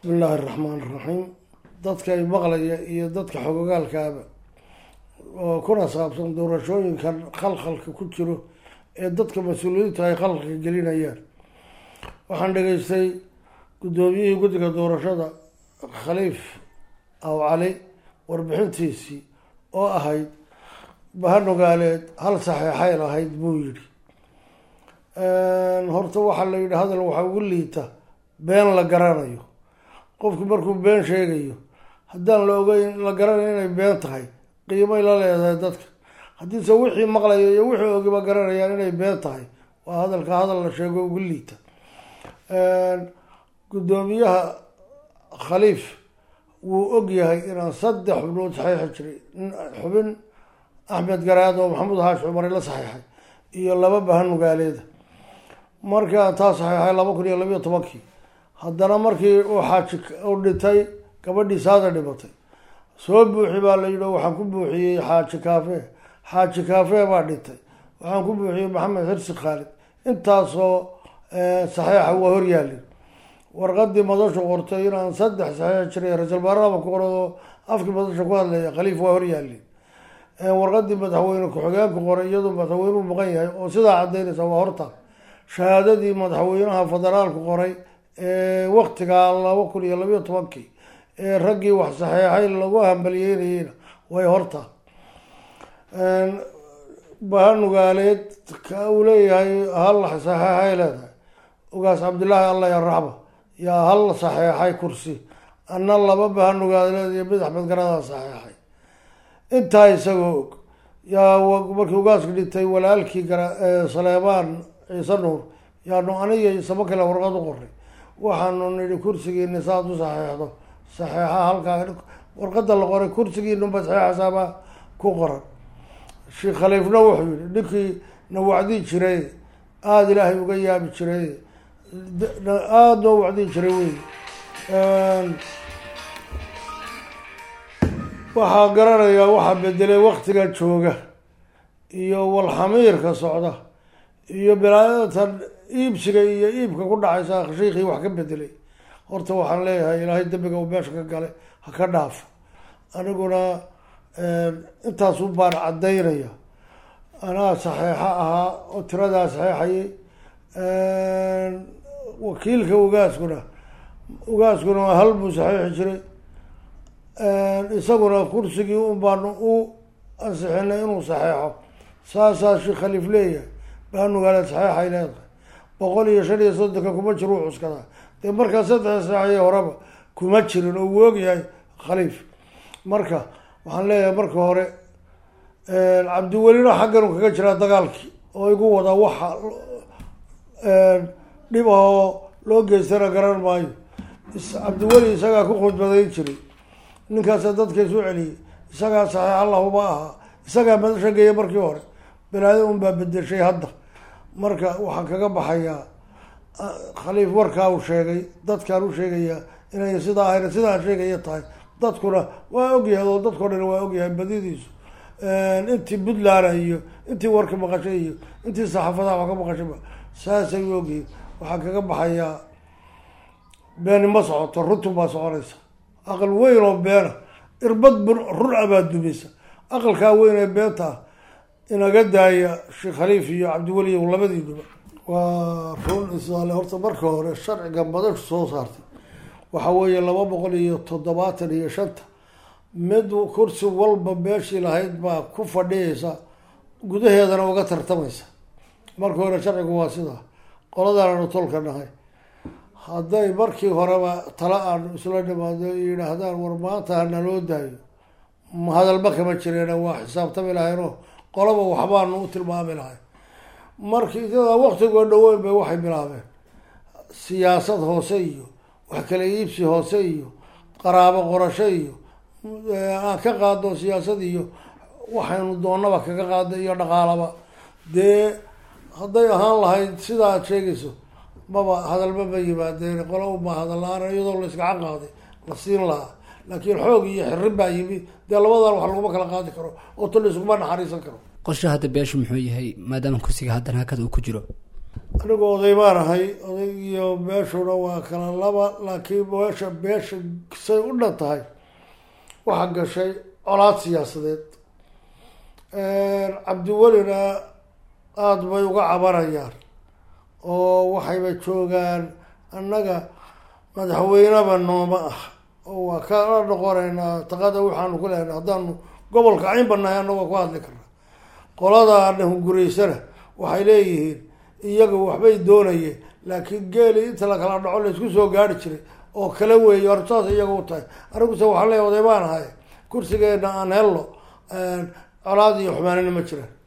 bismi illaahi araxmaan iraxiim dadka ay maqlaya iyo dadka xogogaalkaaba oo kuna saabsan doorashooyinkan khalkhalka ku jiro ee dadka mas-uuliyiinta ay khalkhalka gelinayaan waxaan dhegaystay guddoomiyihii guddiga doorashada khaliif aw cali warbixintiisii oo ahayd bahanugaaleed hal saxeexay lahayd buu yidhi horta waxaa la yidhi hadal waxaa ugu liita been la garanayo qofku markuu been sheegayo haddaan la ogeyn la garanayo inay been tahay qiimay la leedahay dadka haddiise wixii maqlayo iyo wixii ogiba garanayaan inay been tahay waa hadalka hadal la sheego ugu liita guddoomiyaha khaliif wuu og yahay inaan saddex xubnood saxiixi jiray xubin axmed garaad oo maxamuud haash cumar la saxiixay iyo laba bahanugaaleeda markii aan taa saxiixay laba kun iyo labiyo tobankii haddana markii uu xaaji uu dhintay gabadhii saada dhimatay soo buuxi baa la yidhi waxaan ku buuxiyey xaaji kaafe xaaji kaafe baa dhintay waxaan ku buuxiyey maxamed xirsi khaalid intaasoo saxiixa waa horyaalin warqadii madashu qortay inaan saddex saxiix jiray ra-isul baarlama ku qorado afkii madasha ku hadlaya khaliif waa horyaalin warqadii madaxweyne ku-xigeenku qoray iyadoo madaxweynuhu maqan yahay oo sidaa cadaynaysa waa horta shahaadadii madaxweynaha federaalku qoray ee waktigaa laba kun iyo labiyo tobankii ee raggii wax saxeexay lagu hambaliyeynayeyna way horta bahanugaaleed ka uu leeyahay hal saxeexay leedahay ugaas cabdillaahi allah yaraxba yaa hal saxeexay kursi ana laba bahanugaaleed iyo mid axmed garadaa saxeexay intaa isagoo og yaa markii ugaaska dhintay walaalkii gara saleebaan ciise nuur yaanu aniga isama kale warqad u qoray waxaanu nidhi kursigiini saad u saxeexdo saxeexa halkaa warqada la qoray kursigiinunba saxeexasaabaa ku qoran sheekh khaliifna wuxuu yihi ninkii na wacdii jiray aada ilaahay uga yaabi jiray aada noo wacdii jiray wey waxaa garanayaa waxaa bedelay waktiga jooga iyo walxamiirka socda iyo bilaadatan iibsiga iyo iibka ku dhacaysa shiikii wax ka bedelay horta waxaan leeyahay ilaahay dembiga uu meesha ka galay ha ka dhaafo aniguna intaasu baan caddaynaya anaa saxeexo ahaa oo tiradaa saxeexayay wakiilka ugaaskuna ugaaskuna hal buu saxiixi jiray isaguna kursigii un baanu u ansixinay inuu saxeexo saasaa sheekh khaliif leeyahay bahanugaale saxeexay leedahay boqol iyo shan iyo soddonka kuma jiro u cuskadaa dee markaa saddex saxeexyo horeba kuma jirin oo uu ogyahay khaliif marka waxaan leeyahay marka hore cabdiwelina xaggan u kaga jiraa dagaalkii oo igu wadaa waxa dhib ahoo loo geystana garan maayo cabdiweli isagaa ku khudbadayn jiray ninkaasa dadka isu celiyay isagaa saxiix allahuma ahaa isagaa madasha geeya markii hore balaada un baa bedeshay hadda marka waxaan kaga baxayaa khaliif warkaa uu sheegay dadkaan u sheegayaa inay sidaa ahayna sidaan sheegaya tahay dadkuna waa ogyahay oo dadkao dhan waa ogyahay badidiisu intii puntland iyo intii warka maqashay iyo intii saxaafadaha wax ka maqashayba saasay u ogyihin waxaan kaga baxayaa beeni ma socoto runtun baa soconaysa aqal weyn oo beena irbad run abaad dumaysa aqalkaa weyn ee beenta ah inaga daaya sheekh khaliif iyo cabdiweli labadiinuba waa run isaale horta marka hore sharciga madashu soo saartay waxa weeye laba boqol iyo toddobaatan iyo shanta mid kursi walba meeshii lahayd baa ku fadhiyaysa gudaheedana uga tartamaysa marka hore sharcigu waa sidaa qoladaananu tolka nahay hadday markii horeba tala aanu isla dhimaado yidhaahdaan war maanta hanaloo daayo hadalba kama jireen waa xisaabtami lahaynoo qolaba waxbaanu u tilmaami lahay markii sidaa waktigoo dhaweyn bay waxay bilaabeen siyaasad hoose iyo wax kala iibsi hoose iyo qaraabo qorasho iyo aan ka qaadno siyaasad iyo waxaynu doonaba kaga qaadno iyo dhaqaalaba dee hadday ahaan lahayd sida aad sheegayso maba hadalba ma yimaadeen qola uma hadalla-aan iyadoo la iskacan qaaday la siin lahaa laakiin xoog iyo xirin baa yimi dee labadan wax laguma kala qaadi karo oo tol iskuma naxariisan karo qorshe hadda beeshu muxuu yahay maadaama kursiga haddana hakada uu ku jiro anigu oday baan ahay oday iyo beeshuna waa kala laba laakiin beesha beesha say u dhan tahay waxaa gashay colaad siyaasadeed cabdiwelina aada bay uga cabanayaan oo waxayba joogaan annaga madaxweyneba nooma ah oo waa kala noqonaynaa taqada waxaanu ku lehnay haddaanu gobolka caynba nahay annagoo ku hadli karna qolada hunguraysana waxay leeyihiin iyaga waxbay doonayeen laakiin geeli inta la kala dhaco laysku soo gaari jiray oo kala weeye hor saas iyaga u tahay aniguse waxaan leeya oday baan ahay kursigeena aan helno colaad iyo xumaanina ma jiraan